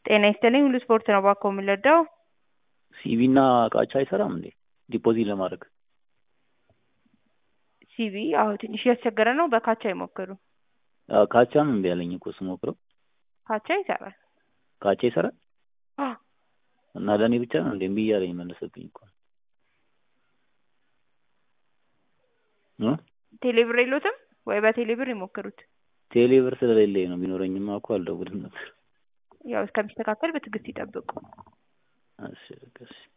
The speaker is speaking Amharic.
ጤና ይስጥልኝ ሁሉ ስፖርት ነው እባክዎ የምንረዳው? ሲቪ እና ቃቻ አይሰራም እንዴ ዲፖዚት ለማድረግ? ሲቪ አዎ ትንሽ እያስቸገረ ነው በካቻ ይሞክሩ። አዎ ካቻም እምቢ አለኝ እኮ ስሞክረው። ካቻ ይሰራል። ካቻ ይሰራል? አዎ እና ለእኔ ብቻ ነው እንዴ እምቢ እያለኝ መለሰብኝ እኮ እ ቴሌብር የሎትም ወይ በቴሌብር ይሞክሩት። ቴሌብር ስለሌለኝ ነው ቢኖረኝማ እኮ አልደውልም ነበር። ያው እስከሚስተካከል በትዕግስት ይጠብቁ። እሺ በቃ እሺ